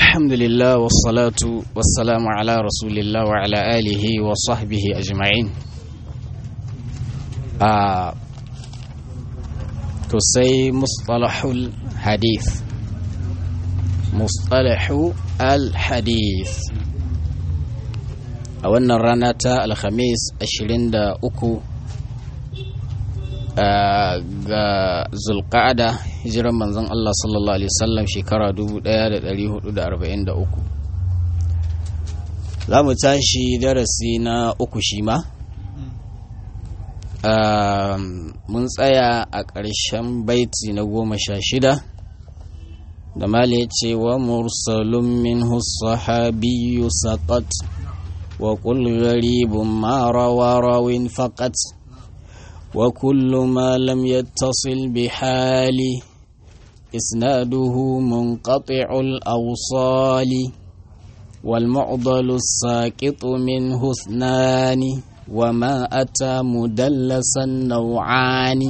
الحمد لله والصلاة والسلام على رسول الله وعلى آله وصحبه أجمعين آه تسي مصطلح الحديث مصطلح الحديث أولنا الرانة الخميس أشرين دا أكو ga zulqa'ada hijiran manzon Allah sallallahu alaihi wasallam shekara 1443 za mu tashi darasi na uku shi ma mun tsaya a ƙarshen baiti na goma sha shida da mali ya ce wa mursalun min sahabiyyu saqat wa qul gharibun ma rawa rawin faqat وكل ما لم يتصل بحال إسناده منقطع الأوصال والمعضل الساقط منه اثنان وما أتى مدلسا نوعان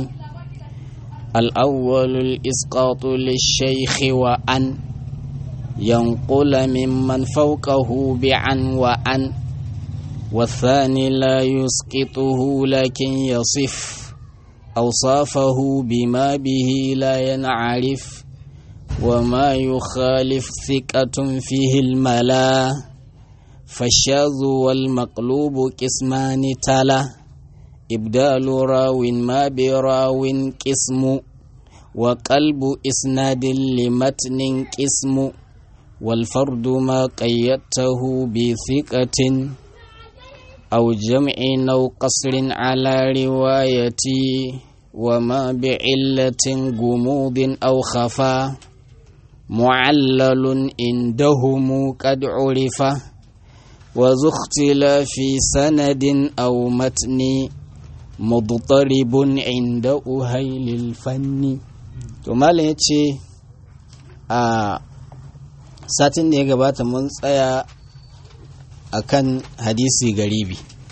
الأول الإسقاط للشيخ وأن ينقل ممن فوقه بعن وأن والثاني لا يسقطه لكن يصف أوصافه بما به لا ينعرف وما يخالف ثقة فيه الملا فالشاذ والمقلوب قسمان تلا إبدال راو ما براو قسم وقلب إسناد لمتن قسم والفرد ما قيدته بثقة أو جمع أو قصر على روايتي وما بعلة جمود أو خفا معلل عندهم قد عرف وذو اختلاف سند أو متن مضطرب عند أهيل الفن ثم yace a satin da ya gabata mun tsaya akan hadisi garibi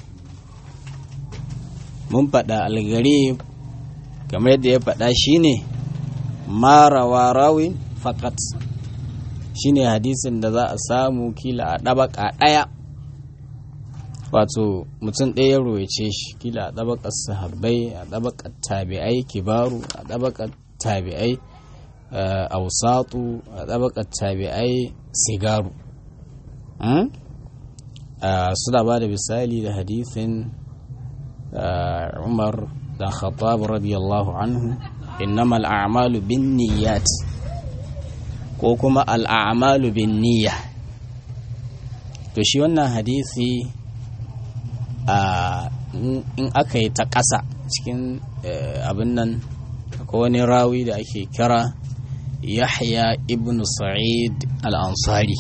mun faɗa algarib kamar yadda ya faɗa shine marawa rawin fakat shine hadisin da za a samu kila a ɗabaka ɗaya wato mutum ɗaya ya royace shi kila a ɗabakar sahabbai a ɗabakar tabi'ai kibaru a ɗabakar tabi'ai ausatu a ɗabakar tabi'ai sigaru suna ba da misali da hadithin umar da khattab radiyallahu anhu innamal a'malu bin niyyat ko kuma al'amalu bin niyya to shi wannan hadisi in aka yi ta ƙasa cikin abin nan ko wani rawi da ake kira yahya ibn sa'id al-ansari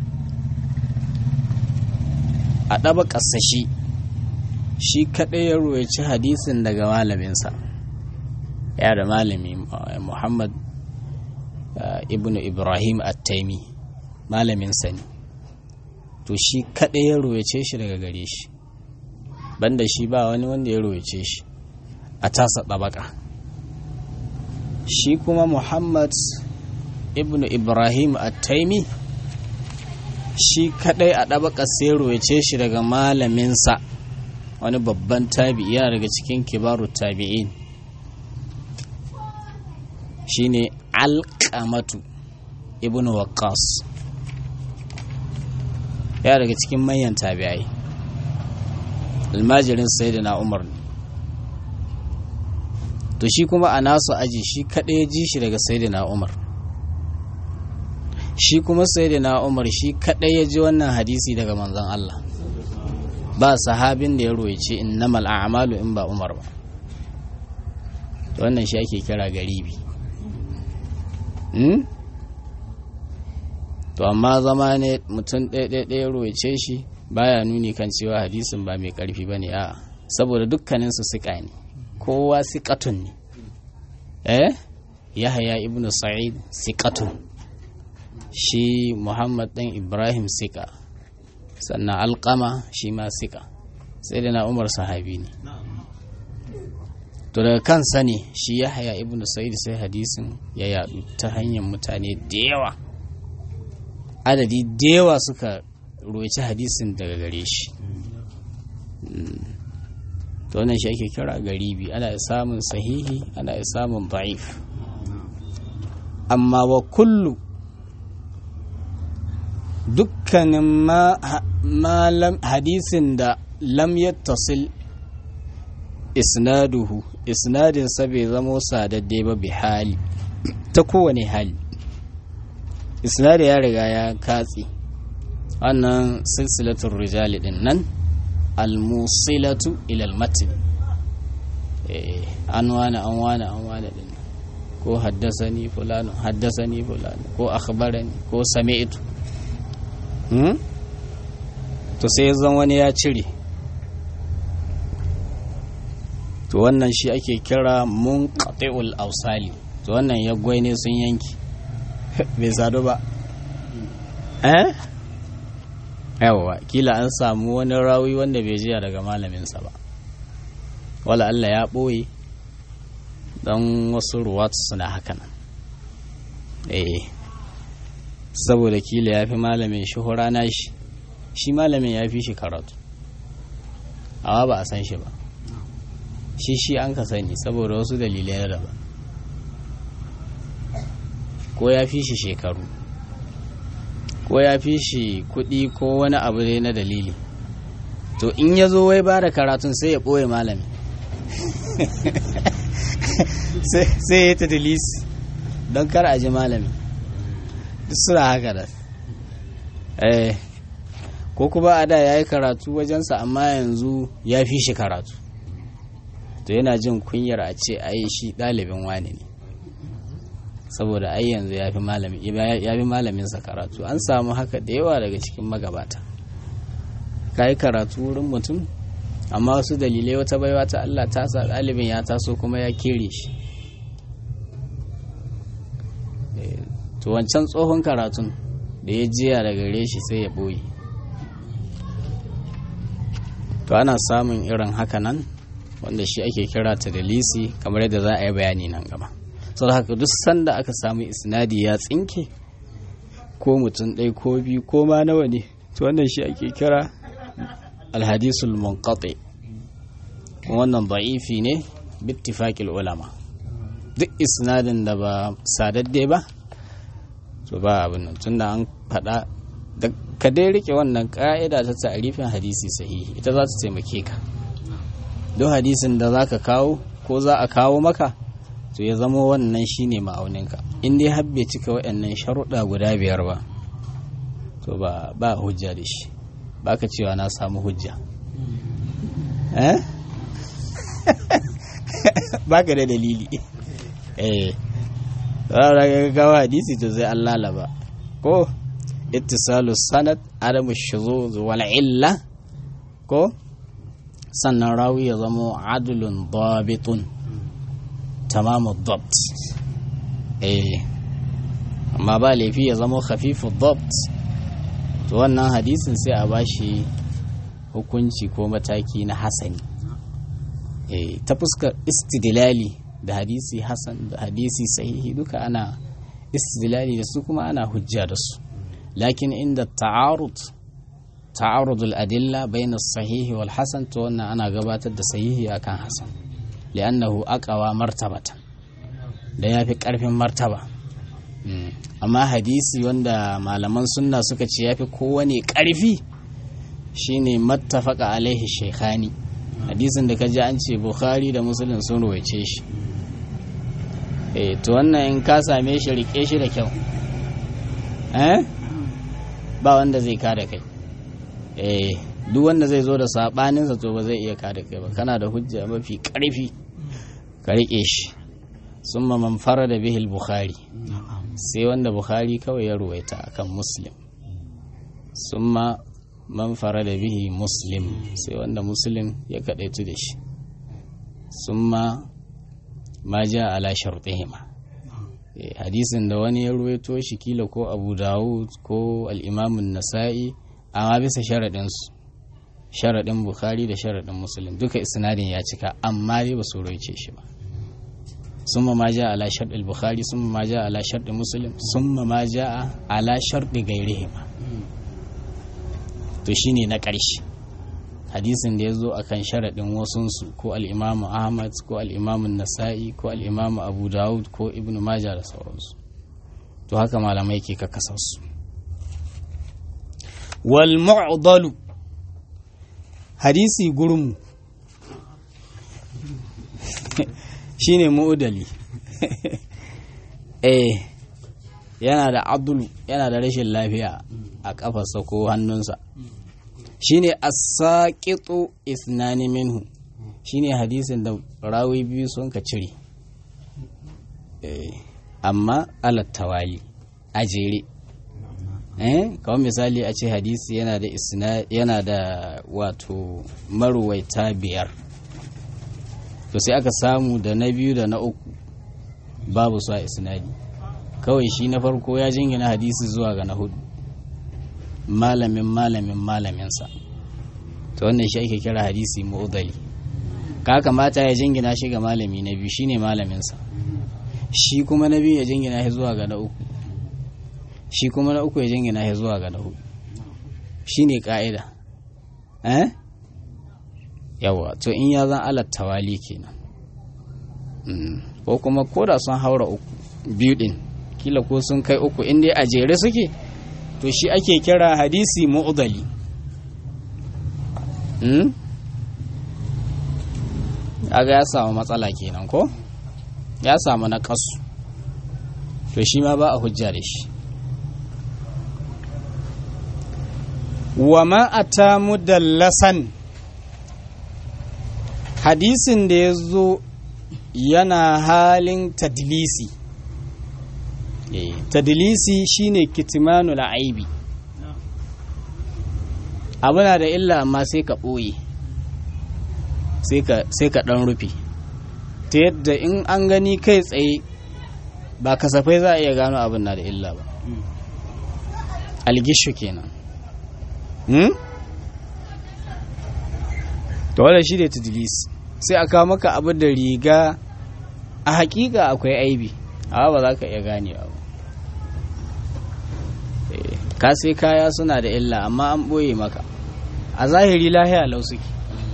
a ɗaba ƙasashi shi kaɗai ya ruwaici hadisin daga malaminsa ya da malami muhammad ibn ibrahim at-taimi malaminsa ne to shi kaɗai ya ruwaice shi daga gare shi banda shi ba wani wanda ya ruwaice shi a tasa ɗabaka shi kuma muhammad ibn ibrahim at-taimi shi kadai a ɗabaka sero ya ce shi daga malaminsa wani babban tabi'i yana daga cikin kibaru tabi'in shine alƙamatu ibn waqqas yana daga cikin manyan tabi'ai almajirin sayyidina umar ne to shi kuma a nasu aji shi kadai ji shi daga sayyidina umar shi kuma sai da na umar shi kaɗai ya ji wannan hadisi daga manzon Allah ba sahabin da ya roice innamal a'malu in ba umar ba wannan shi ake kira garibi to amma zama ne mutum ɗaya ya roice shi baya nuni kan cewa hadisin ba mai ƙarfi ba ne a saboda dukkaninsu siƙa ne kowa siƙatun ne eh yahaya ibnu sa'id siƙatun shi muhammad ɗan ibrahim sika sannan alƙama shi ma sika sai da na umar sahabi ne to daga kansa ne shi ya haya ibn sa'id sai hadisin ya yadu ta hanyar mutane da yawa adadi da yawa suka roci hadisin daga gare shi to wannan shi ake kira garibi ana samun sahihi ana samun da'if amma wa kullu dukkanin malam hadisin da lam yattasil isnaduhu isnadin sa bai zamo sadadde ba bi hali ta kowane hali isnadi ya riga ya katse wannan silsilatul rijali din nan almusilatu ilal matin an wani an wani an wani din ko haddasani fulano haddasani fulano ko akhbarani ko sami'tu to sai zan wani ya cire to wannan shi ake kira munqati'ul awsali to wannan ya ne sun yanki bai sadu ba eh yawa kila an samu wani rawi wanda bai jiya daga malaminsa ba wala Allah ya ɓoye don wasu ruwatu suna hakanan eh saboda kila ya fi malamin shi na shi shi malamin ya fi shi karatu awa ba a san shi ba shi shi an ka sani saboda wasu dalilai na daban ko ya fi shi shekaru ko ya fi shi kuɗi ko wani abu dai na dalili to in ya zo wai ba da karatun sai ya ɓoye malami sai ya ta dalisi don kar a ji malami duk suna haka da eh ko kuma a da ya yi karatu wajensa amma yanzu ya fi shi karatu to yana jin kunyar a ce a yi shi ɗalibin wani ne saboda ai yanzu ya fi malaminsa karatu an samu haka da yawa daga cikin magabata ka yi karatu wurin mutum amma wasu dalilai wata baiwa ta Allah ta sa ɗalibin ya taso kuma ya kere shi to wancan tsohon karatun da ya jiya daga gare shi sai ya ɓoye to ana samun irin haka nan wanda shi ake kira ta dalisi kamar yadda za a yi bayani nan gaba sau haka duk sanda aka samu isnadi ya tsinke ko mutum ɗai ko biyu ko ma nawa ne to wannan shi ake kira alhadisul munqati wannan da'ifi ne bittifaqil ulama duk isnadin da ba sadadde ba to ba abin nan tunda an faɗa da ka dai rike wannan ka'ida ta ta'arifin hadisi sahihi ita za ta taimake ka duk hadisin da za ka kawo ko za a kawo maka to ya zama wannan shine ma'auninka in dai har bai cika waɗannan sharuɗa guda biyar ba to ba ba hujja da shi ba ka cewa na samu hujja eh ba ka da dalili eh ga gawa hadisi to zai an lalaba ko ittisalu sanad adamu shuzuz wal illa ko sannan rawi ya zama adulun dabitun tamamu dabt eh amma ba laifi ya zama khafifu dabt to wannan hadisin sai a bashi hukunci ko mataki na hasani eh ta fuskar istidlali da hadisi hasan da hadisi sahihi duka ana istidlali da su kuma ana hujja da su lakin inda ta'arud ta'arud al-adilla bayna as-sahih wal hasan to wannan ana gabatar da sahihi akan hasan li'annahu aqwa martabatan da yafi karfin martaba amma hadisi wanda malaman sunna suka ce yafi kowane karfi shine mattafaqa alaihi shaykhani hadisin da kaji an ce bukhari da muslim sun ruwaice shi eh to wannan in ka same shi rike shi da kyau eh ba wanda zai kada kai eh duk wanda zai zo da sabaninsa to ba zai iya kada kai ba kana da hujja mafi karfi ka rike shi summa man farada bihi al-bukhari sai wanda bukhari kawai ya ruwaita akan muslim summa man farada bihi muslim sai wanda muslim ya kadaitu da shi summa ma ja ala shartihima hadisin da wani ya ruwaito shi kila ko abu dawud ko al'imamun nasa'i amma bisa sharaɗinsu sharaɗin bukhari da sharaɗin musulun duka isnadin ya cika amma dai ba su roice shi ba summa ma ja ala sharɗin bukhari summa ma ja ala sharɗin musulun summa ma ja ala sharɗin gairihima to shine na ƙarshe hadisin da ya zo a kan sharaɗin wasunsu ko al'imamu ahmad ko al'imamu nasa'i ko al'imamu abu dawud ko ibn maja da sauransu to haka malamai ke kakasarsu wal mu'dalu hadisi gurmu shine mu'udali eh yana da abdul yana da rashin lafiya a kafarsa ko hannunsa shine as-saqitu isnani minhu shine hadisin da rawi biyu sun ka cire eh amma alat tawali a jere eh kawai misali a ce hadisi yana da isna yana da wato maruwaita biyar to sai aka samu da na biyu da na uku babu su a isnadi kawai shi na farko ya jingina hadisi zuwa ga na hudu malamin malamin malaminsa to wannan shi ake kira hadisi mu'udali ka kamata ya jingina shi ga malami na biyu shine malaminsa shi kuma na biyu ya jingina shi zuwa ga na uku shi kuma na uku ya jingina shi zuwa ga na hudu shine ka'ida eh yawa to in ya zan alat tawali kenan ko kuma koda sun haura uku biyu din kila ko sun kai uku in dai a jere suke to shi ake kira hadisi mu'udali aga ya samu matsala kenan ko ya samu na kasu to shi ma ba a hujja da shi wa ma'ata mudallasan hadisin da ya zo yana halin tadlisi tadlisi shine kitmanul aibi abu na da illa amma sai ka ɓoye sai ka ɗan rufe ta yadda in an gani kai tsaye ba kasafai za a iya gano abin na da illa ba algishu kenan to wadda shi da tadlisi sai a kawo maka abu da riga a hakika akwai aibi amma ba za ka iya ganewa ba ka sai kaya suna da illa amma an ɓoye maka a zahiri lahiya lau suke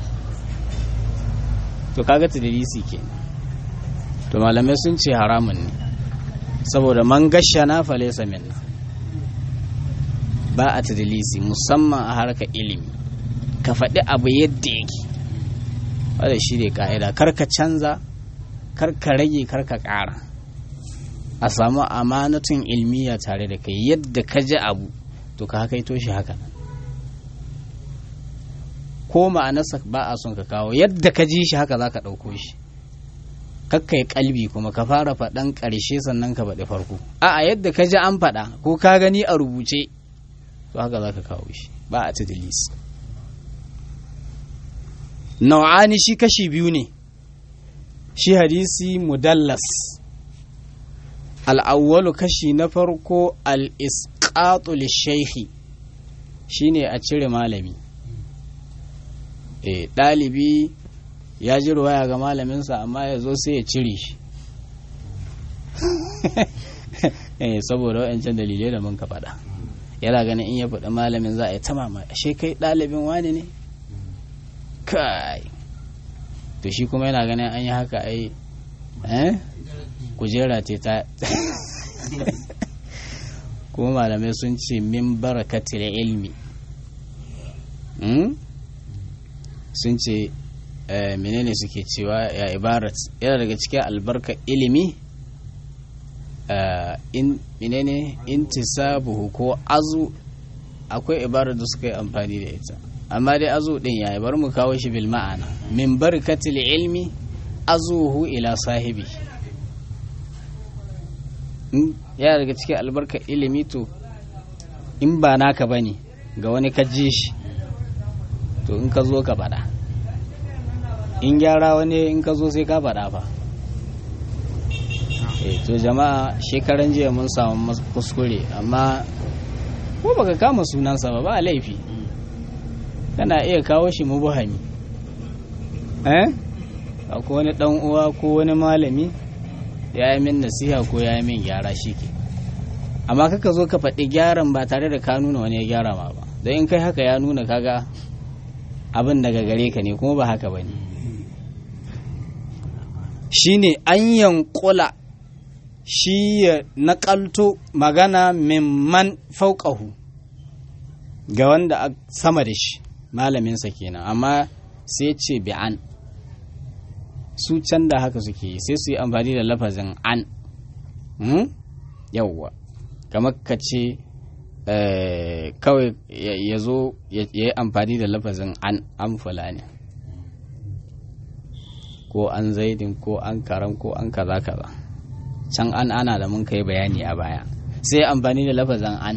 to kaga tadlisi ke to malamai sun ce haramun ne saboda man gasha na falesa minna ba a tadlisi musamman a harkar ilimi ka faɗi abu yadda yake wadda shi ne ka'ida karka canza karka rage karka ƙara a samu amanatun ilmiya tare da kai yadda ka ji abu to ka haka shi haka ko ma'anarsa ba a son ka kawo yadda ka ji shi haka za ka ɗauko shi kakka yi kalbi kuma ka fara faɗan ƙarshe sannan ka faɗi farko a yadda ka ji an faɗa ko ka gani a rubuce to haka za ka kawo shi ba a tadlis nau'ani shi kashi biyu ne shi hadisi mudallas al'awwalu kashi na farko al-isqatu lishaykhi shine a cire malami e ɗalibi ya ji ruwaya ga malaminsa amma ya zo sai ya cire shi saboda wa'ancan dalilai da mun ka faɗa yana ganin in ya faɗi malamin za a yi ta mama ashe kai ɗalibin wani ne kai to shi kuma yana ganin an yi haka ai eh kujera ce ta kuma malamai sun ce min barakatil ilmi sun ce menene suke cewa ya ibarat yana daga cikin albarka ilimi in menene intisabuhu ko azu akwai ibarar da suka yi amfani da ita amma dai azu din ya bar mu kawo shi bil ma'ana min barkatil ilmi azuhu ila sahibi yana daga cikin albarka ilimi to in ba naka bane ga wani ka ji shi to in ka zo ka faɗa in gyara wani in ka zo sai ka faɗa fa to jama'a shekaran jiya mun samu kuskure amma ko baka kama sunansa ba ba laifi kana iya kawo shi mubuhami eh akwai wani dan uwa ko wani malami ya yi min nasiha ko ya yi min gyara shi ke amma kaka zo ka faɗi gyaran ba tare da ka nuna wani ya gyara ma ba don in kai haka ya nuna kaga abin daga gare ka ne kuma ba haka ba ne shi ne an yankula shi ya naƙalto magana mimman fauƙahu ga wanda a sama da shi malaminsa kenan amma sai ce bi'an su can da haka suke yi sai su yi amfani da lafazin an yawwa kamar ka ce kawai ya zo ya yi amfani da lafazin an an fulani ko an zaidin ko an karam ko an kaza kaza can an ana da mun kai bayani a baya sai amfani da lafazin an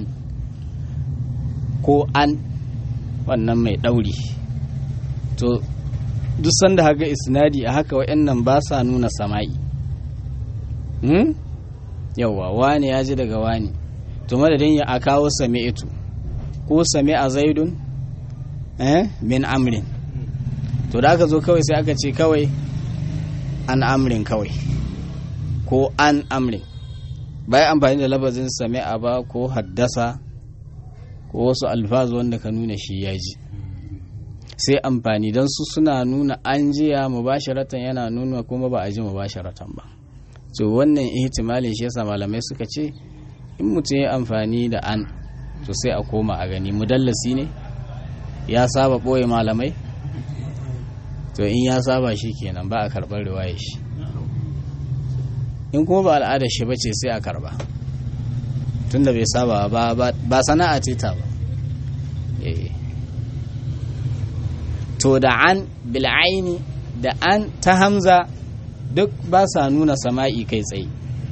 ko an wannan mai ɗauri to duk sanda haka isnadi a haka wa'annan ba sa nuna sama'i hmm? yauwa wani ya ji daga wani to madadin ya a kawo sami'itu ko sami'a zaidun eh? min amrin to da aka zo kawai sai aka ce kawai an amrin kawai ko an amrin bai amfani da labazin sami'a ba ko haddasa ko wasu alfazu wanda ka nuna shi ya ji sai amfani don su suna nuna an jiya mubasharatan yana nuna kuma ba a ji mubasharatan ba to wannan ihtimalin shi yasa malamai suka ce in mutum ya amfani da an to sai a koma a gani mudallasi ne ya saba ɓoye malamai to in ya saba shi kenan ba a karɓar riwayar shi in kuma ba al'adar shi ba ce sai a karɓa tunda bai saba ba sana'a ce ta ba to da an bil'aini da an ta hamza duk ba sa nuna sama'i kai tsaye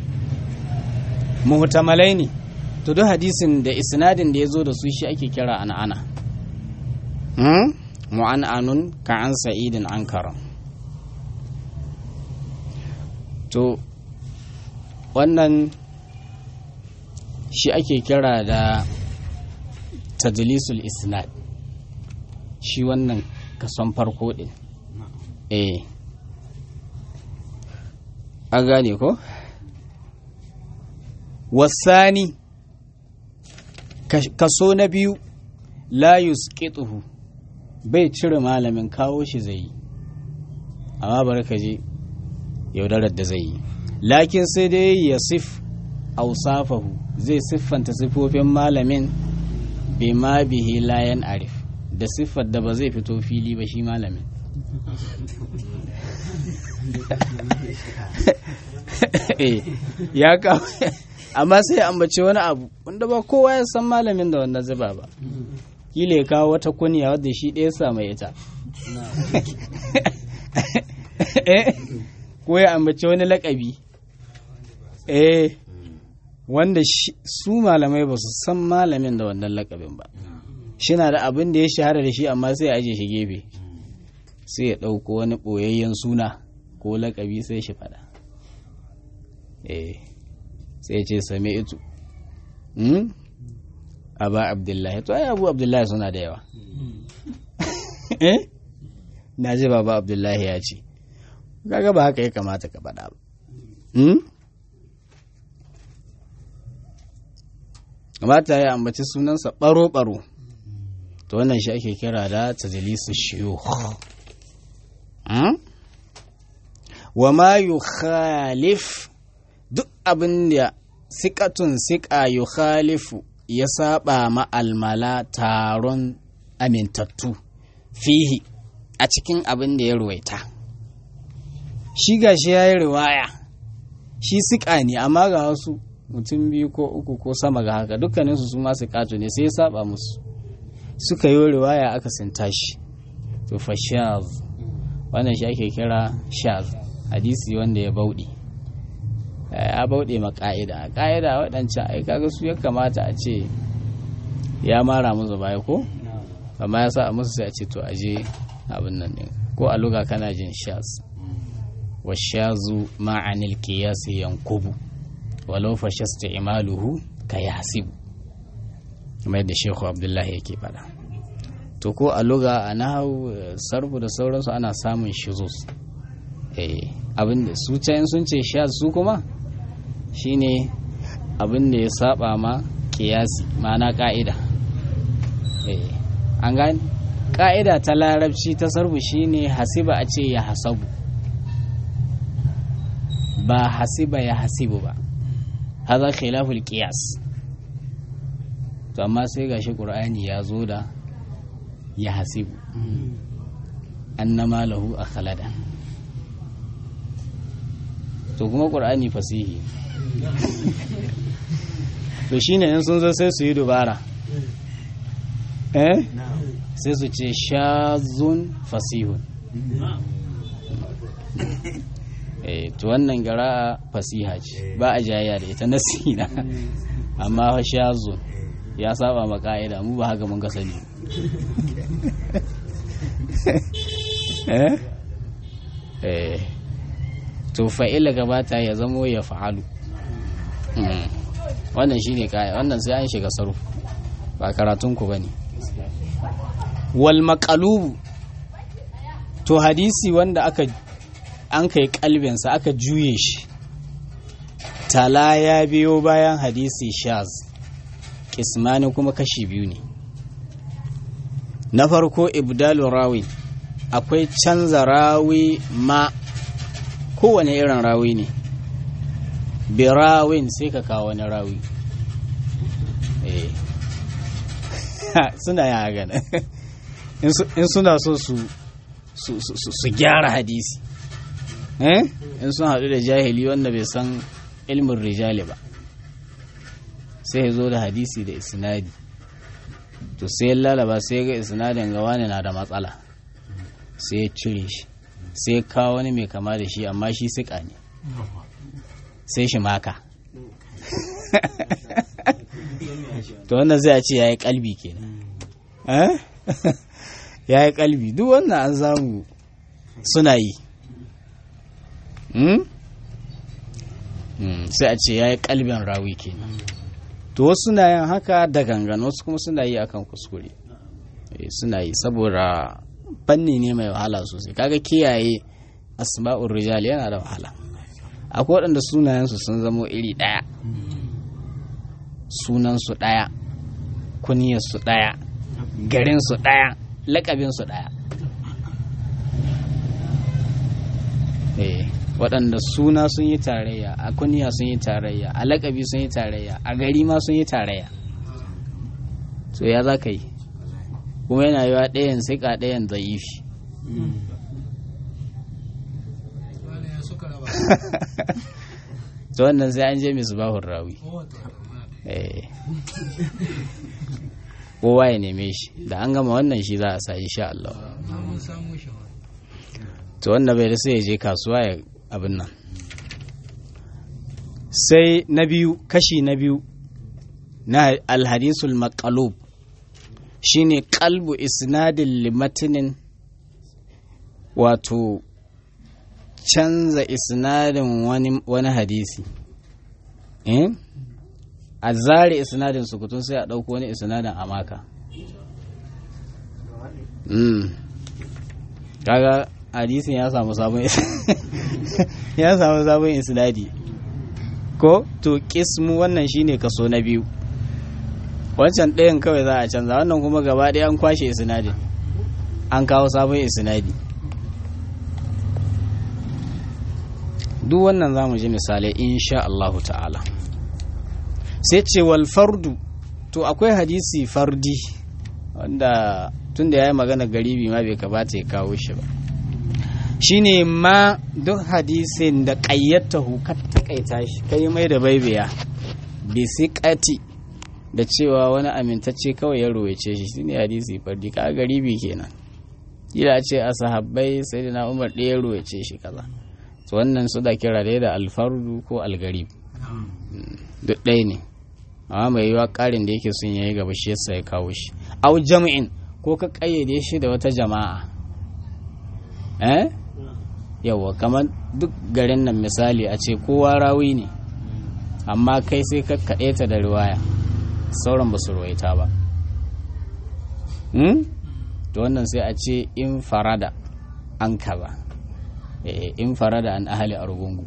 muhtamalai ne to duk hadisin da isnadin da ya zo da su shi ake kira an'ana mu'an'anun ka an sa'idin an karam to wannan shi ake kira da tadlisul isnad shi wannan kason farko din eh an gane ko wasani kaso na biyu la yusqituhu bai cire malamin kawo shi zai yi amma bari ka je yaudarar da zai yi lakin sai dai ya sif ausafahu zai siffanta siffofin malamin bima bihi layan arif da siffar da ba zai fito fili ba shi malamin ya kawo amma sai ya ambace wani abu wanda ba kowa ya san malamin da wannan zuba ba kila ya kawo wata kunya wadda shi ɗaya sa mai ita ko ya ambace wani lakabi eh wanda su malamai ba su san malamin da wannan lakabin ba shi na da abin da ya shahara da shi amma sai ya aje shi gefe sai ya ɗauko wani ɓoyayyen suna ko lakabi sai shi fada eh sai ce same itu aba abdullahi to ai abu abdullahi suna da yawa eh na ji baba abdullahi ya ce kaga ba haka ya kamata ka faɗa ba kamata ya ambaci sunansa ɓaro-ɓaro to wannan shi ake kira da tajalisu shiyu wa ma yukhalif duk abin da sikatun sika yukhalifu ya saba ma'almala taron amintattu fihi a cikin abin da ya ruwaita shi gashi ya yi riwaya shi sika ne amma ga wasu mutum biyu ko uku ko sama ga haka dukkaninsu su masu kato ne sai ya saba musu suka yi riwaya aka sinta shi to fa shaz wannan shi ake kira shaz hadisi wanda ya bauɗe ya bauɗe ma ƙa'ida ƙa'ida waɗancan ai kaga su ya kamata a ce ya mara musu baya ko amma ya sa musu sai a ce to aje abin nan ne ko a luga kana jin shaz wa shazu ma'anil qiyasi yankubu walau fashasta imaluhu ka yasibu kuma yadda shehu abdullahi yake faɗa to ko a luga a nahau sarfu da sauransu ana samun shizus abinda su can sun ce sha su kuma shine abin da ya saba ma kiyasi ma'ana ka'ida eh an gani ka'ida ta larabci ta sarfu shine hasiba a ce ya hasabu ba hasiba ya hasibu ba haza khilaful qiyas to amma sai gashi qur'ani ya zo da ya hasibu annama lahu akhlada to kuma qur'ani fasihi to shine in sun zo sai su yi dubara eh sai su ce shazun fasihun eh to wannan gara fasiha ce ba a jayayya da ita nasina amma fa shazun ya saba ma ka'ida mu ba haka mun ga sani eh eh to fa'ila gabata ya zamo ya fa'alu wannan shine kaya wannan sai an shiga sarfu ba karatun ku bane wal maqalubu to hadisi wanda aka an kai kalbinsa aka juye shi tala ya biyo bayan hadisi shaz kismani kuma kashi biyu ne na farko ibdalu rawi akwai canza rawi ma kowane irin rawi ne birawin sai ka kawo wani rawi suna ya gana in suna so su su gyara hadisi in sun haɗu da jahili wanda bai san ilmin rijali ba sai ya zo da hadisi da isnadi to sai ya lalaba sai ga isnadin ga wani na da matsala sai ya cire shi sai ya kawo wani mai kama da shi amma shi siƙa ne sai shi maka to wannan zai a ce ya yi kalbi kenan ya yi kalbi duk wannan an samu suna yi sai a ce ya yi kalbin rawi kenan to wasu suna yin haka da gangan wasu kuma suna yi akan kuskure suna yi saboda fanni ne mai wahala sosai kaga kiyaye asma'ur rijal yana da wahala akwai waɗanda sunayensu sun zamo iri ɗaya sunansu ɗaya kuniyarsu ɗaya garinsu ɗaya laƙabinsu ɗaya waɗanda suna sun yi tarayya a kuniya sun yi tarayya a laƙabi sun yi tarayya a gari ma sun yi tarayya to ya za ka yi kuma yana yiwa ɗayan siƙa ɗayan zaifi to wannan sai an je misbahun rawi kowa ya neme shi da an gama wannan shi za a sa insha Allah to wanda bai da sai ya je kasuwa ya abin nan sai na biyu kashi na biyu na alhadisul maqalub shine qalbu isnadin limatinin wato canza isnadin wani, wani hadisi eh? a zare isnadin sukutun sai a ɗauko wani isnadin a maka mm. kaga hadisin ya samu sabon ya samu sabon isnadi ko to kismu wannan shine kaso na biyu wancan ɗayan kawai za a canza wannan kuma gaba ɗaya an kwashe isnadin an kawo sabon isnadi duk wannan za mu ji misalai insha Allahu ta'ala sai ce wal fardu to akwai hadisi fardi wanda tun da ya yi magana garibi ma bai kamata ya kawo shi ba shine ma duk hadisin da ƙayyatahu ka taƙaita shi kai mai da baibiya bisiƙati da cewa wani amintacce kawai ya rowace shi shine hadisi fardi ka garibi kenan kila ce a sahabbai sai da na umar ɗaya rowace shi kaza to wannan su da kira da alfardu ko algarib duk ɗaya ne amma mai yiwa ƙarin da yake sun yayi gaba shi yasa ya kawo shi au jam'in ko ka ƙayyade shi da wata jama'a eh yawa kamar duk garin nan misali a ce kowa rawi ne amma kai sai ka kaɗe ta da riwaya sauran ba su ruwaita ba to wannan sai a ce in farada an kaza in farada an ahali argungu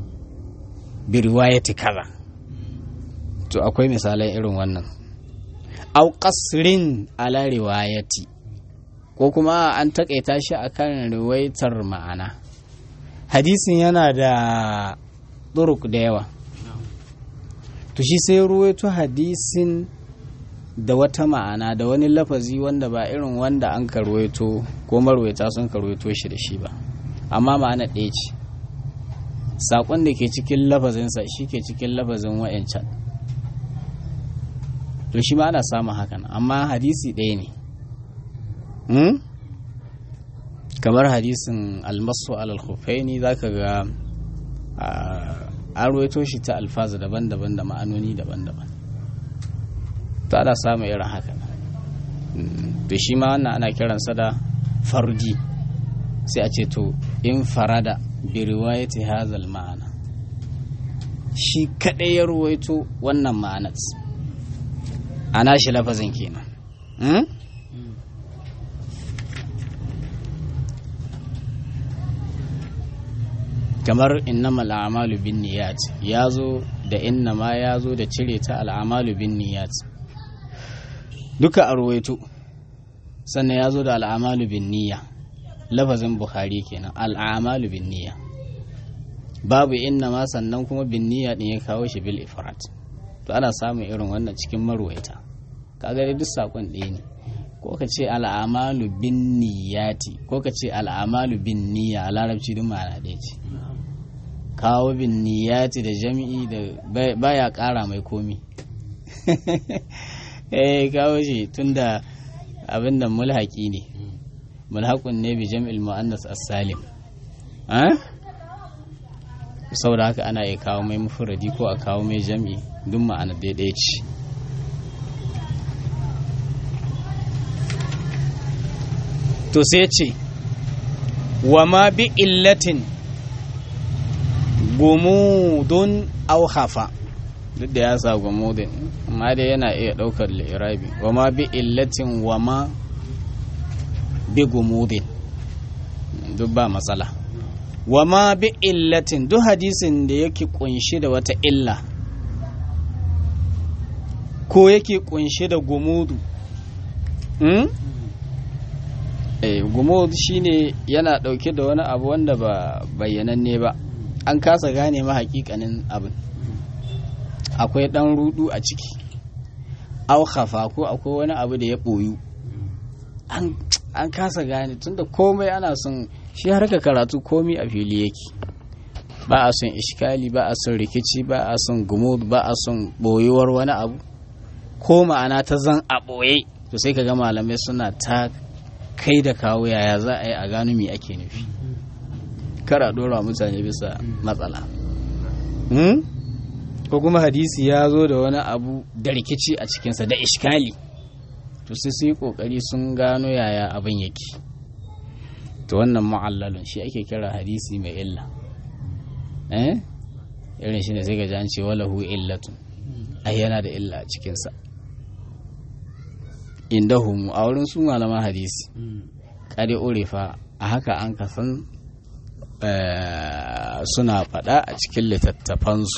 bi riwayati kaza to akwai misalai irin wannan au qasrin ala riwayati ko kuma an takaita shi akan riwaitar ma'ana hadisin yana da turuk da yawa to shi sai ruwaito hadisin da wata ma'ana da wani lafazi wanda ba irin wanda an karwaito ko marwaita sun karwaito shi da shi ba amma ma'ana ɗaya ce saƙon da ke cikin lafazinsa shi ke cikin lafazin wa'yancan to shi ma ana samun hakan amma hadisi ɗaya ne kamar hadisin almasu alal khufaini za ka ga an ruwaito shi ta alfaza daban-daban da ma'anoni daban-daban to ana samun irin haka to shi ma wannan ana kiransa da farji sai a ce to in farada bi riwayati hazal ma'ana shi kadai ya ruwaito wannan ma'anar ana shi lafazin kenan kamar innama al'amalu bin niyat ya zo da innama ya zo da cire ta al'amalu bin niyat duka a ruwaito sannan ya zo da al'amalu bin niyya lafazin bukhari kenan al'amalu bin niyya babu innama sannan kuma bin niyya din ya kawo shi bil ifrat to ana samun irin wannan cikin marwaita kaga duk sakon ɗaya ne ko ka ce al'amalu bin niyyati ko ka ce al'amalu bin niyya a larabci duk ma'ana ɗaya ce kawo bin niyyati da jami'i da baya ƙara mai komi eh kawo shi tunda abin da mulhaki ne mulhaqun ne bi jam'il muannas as-salim eh saboda haka ana iya kawo mai mufradi ko a kawo mai jam'i duk ma'ana daidai ce to sai ce wa ma bi illatin gumudun au hafa duk da ya sa gumudin amma dai yana iya ɗaukar lirabi wa ma bi illatin wa ma bi gumudin duk ba matsala wa ma bi illatin duk hadisin da yake kunshi da wata illa ko yake kunshi da gumudu hmm? eh, gumud shine yana ɗauke da wani abu wanda ba bayyananne ba an kasa gane ma hakikanin abin akwai ɗan rudu a ciki auhafa ko akwai wani abu da ya ɓoyu an kasa gane tunda komai ana son shi harka karatu komai a fili yake ba a son ishkali ba a son rikici ba a son gumud ba a son ɓoyuwar wani abu ko ma'ana ta zan a ɓoye to sai ka ga malamai suna ta kai da kawo yaya za a yi a gano me ake nufi kara dora mutane bisa matsala ko kuma hadisi ya zo da wani abu da rikici a cikinsa da ishkali to sai su yi kokari sun gano yaya abin yake to wannan ma'allalun shi ake kira hadisi mai illa eh irin shi ne sai ga an ce walahu illatun ai yana da illa a cikinsa indahum a wurin su malaman hadisi kare urefa a haka an kasan suna faɗa a cikin littattafansu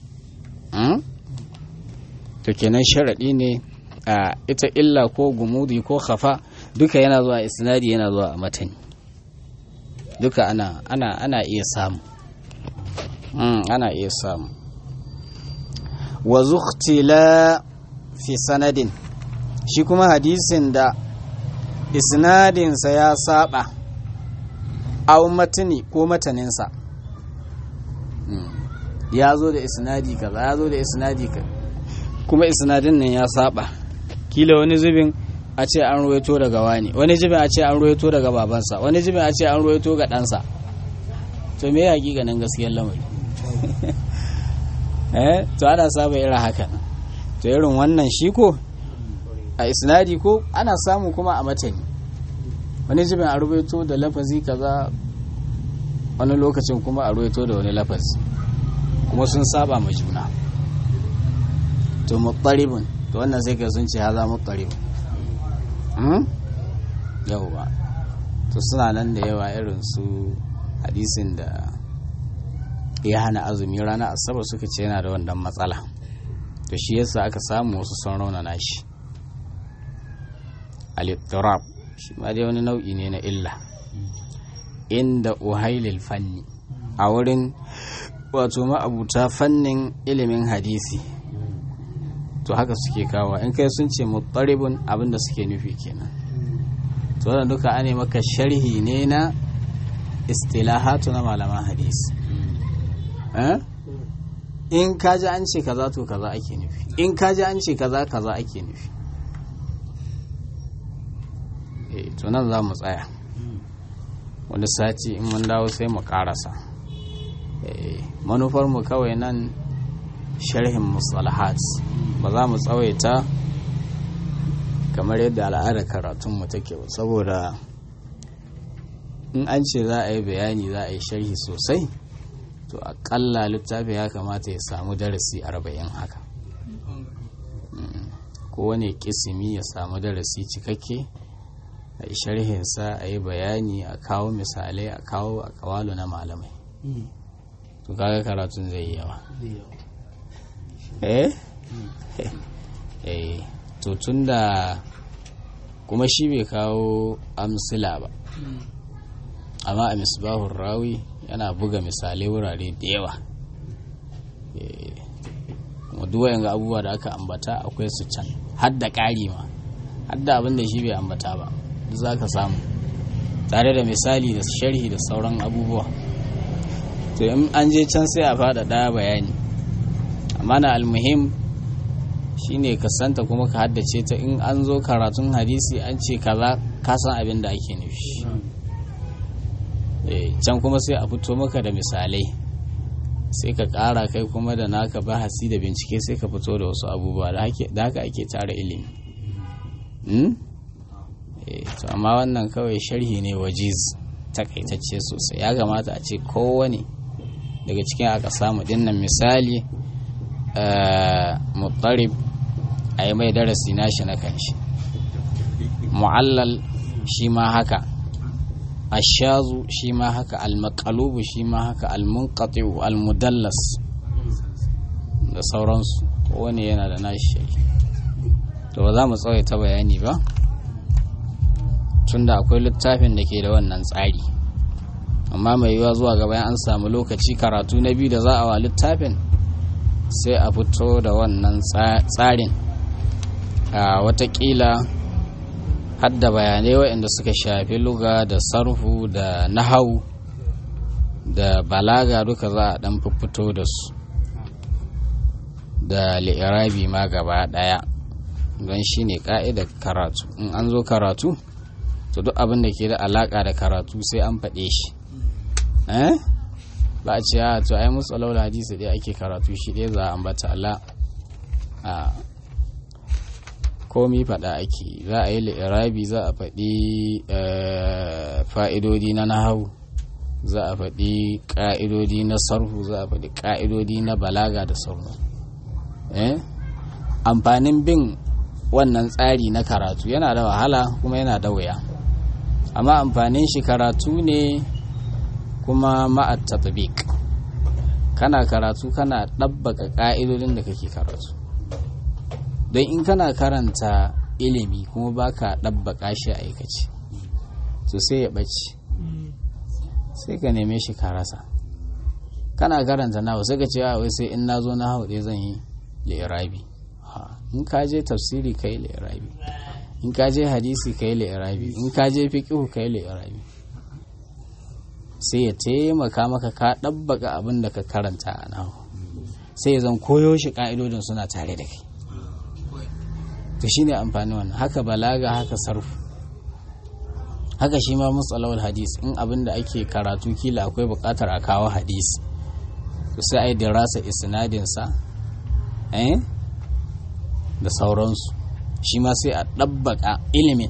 to kenan sharaɗi ne a ita illa ko gumudi ko khafa duka yana zuwa isnadi yana zuwa a matani duka ana ana ana iya samu ana iya samu wa zuktila fi sanadin shi kuma hadisin da isnadinsa ya saba au matani ko mataninsa ya zo da isnadi kaza ya zo da isnadi kaza kuma isnadin nan ya saba kila wani zubin a ce an ruwaito daga wani wani zubin a ce an ruwaito daga babansa wani zubin a ce an ruwaito ga ɗansa to me ya ganin gaskiyar lamari eh to ana saba irin haka to irin wannan shi ko a isnadi ko ana samu kuma a matani wani zubin a rubaito da lafazi kaza wani lokacin kuma a rubaito da wani lafazi kuma sun saba ma juna to muqtaribun to wannan sai ka sun ce haza muqtaribun hmm yawa to suna nan da yawa irin su hadisin da ya hana azumi rana asabar suka ce yana da wannan matsala to shi yasa aka samu wasu sun raunana shi al-ittirab shi ma dai wani nau'i ne na illa inda uhailil fanni a wurin wato ma'abuta fannin ilimin hadisi to haka suke kawo in kai sun ce mutaribun abinda suke nufi kenan to wannan duka ane maka sharhi ne na istilahatu na malaman hadisi in kaji an ce kaza to kaza ake nufi in kaji an ce kaza kaza ake nufi to nan za mu tsaya wani sati in mun dawo sai mu karasa manufarmu kawai nan sharhin musalahat ba za mu tsawaita kamar yadda al'adar karatunmu take ba saboda in an ce za a yi bayani za a yi sharhi sosai to akalla littafi ya kamata ya samu darasi arba'in haka kowane kisimi ya samu darasi cikakke a yi sharhinsa a yi bayani a kawo misalai a kawo a kawalu na malamai to kaga karatun zai yi yawa eh eh to tun da kuma shi bai kawo amsila ba amma a misbahun rawi yana buga misalai wurare da yawa kuma duwayen ga abubuwa da aka ambata akwai su can hadda ƙari ma hadda abin da shi bai ambata ba duk za ka samu tare da misali da sharhi da sauran abubuwa to in an je can sai a fada ɗaya bayani amma na almuhim shine ka santa kuma ka haddace ta in an zo karatun hadisi an ce kaza ka san abin da ake nufi can kuma sai a fito maka da misalai sai ka ƙara kai kuma da naka bahasi da bincike sai ka fito da wasu abubuwa da haka ake tara ilimi to amma wannan kawai sharhi ne wajiz takaitacce sosai ya kamata a ce kowane daga cikin aka samu dinnan misali mutarib a yi mai darasi nashi na kanshi mu'allal shi ma haka ashazu shi ma haka almakalubu shi ma haka almunqati'u almudallas da sauransu kowane yana da nashi to ba za mu tsawaita bayani ba tunda akwai littafin da ke da wannan tsari amma mai yiwuwa zuwa gaba an samu lokaci karatu na biyu da za a wa littafin sai a fito da wannan tsarin a watakila hadda bayanai waɗanda suka shafi luga da sarfu da nahau da balaga duka za a ɗan fito da su da li'irabi ma gaba ɗaya don shi ne ƙa'idar karatu in an zo karatu to duk abin da ke da alaƙa da karatu sai an faɗe shi ba a ce a to ai musu alaula hadisi dai ake karatu shi dai za a ambata Allah a komi faɗa ake za a yi li'irabi za a faɗi fa'idodi na nahawu za a faɗi ƙa'idodi na sarhu za a faɗi ƙa'idodi na balaga da sauran amfanin bin wannan tsari na karatu yana da wahala kuma yana da wuya amma amfanin shi karatu ne kuma ma'at tatbiq kana karatu kana ɗabbaka ƙa'idodin da kake karatu don in kana karanta ilimi kuma baka ɗabbaka shi a aikace to sai ya ɓace sai ka neme shi ka rasa kana karanta nawa sai ka ce wai sai in na zo na hau zan yi li'irabi in ka je tafsiri ka yi li'irabi in ka je hadisi ka yi li'irabi in ka je fiƙihu ka yi li'irabi sai ya taimaka maka ka ɗabbaka abin da ka karanta a nahu sai zan koyo shi ƙa'idodin suna tare da kai to shi ne amfani wannan haka balaga haka sarfu haka shi ma matsalawar hadis in abin da ake karatu kila akwai buƙatar a kawo hadis to sai a yi dirasa isnadinsa eh da sauransu shi ma sai a ɗabbaka ilimin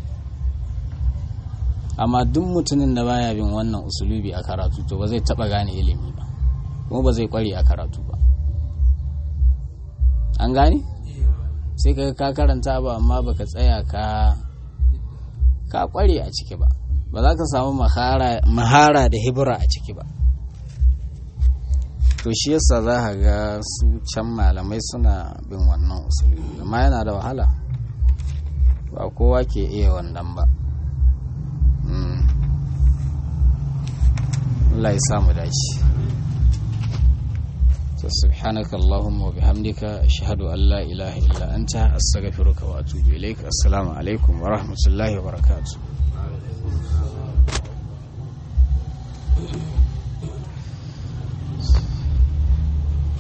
amma duk mutumin da baya bin wannan usulubi a karatu to ba zai taba gane ilimi ba kuma ba zai kware a karatu ba an gane sai ka ka karanta ba amma baka tsaya ka ka kware a ciki ba ba za ka samu mahara da hibira a ciki ba to shi yasa za ka ga su can malamai suna bin wannan usulubi amma yana da wahala ba kowa ke iya wannan ba Allah ya samu dace to subhanaka allahumma wa bihamdika ashhadu an la ilaha illa anta astaghfiruka wa atubu ilaik assalamu alaikum wa rahmatullahi wa barakatuh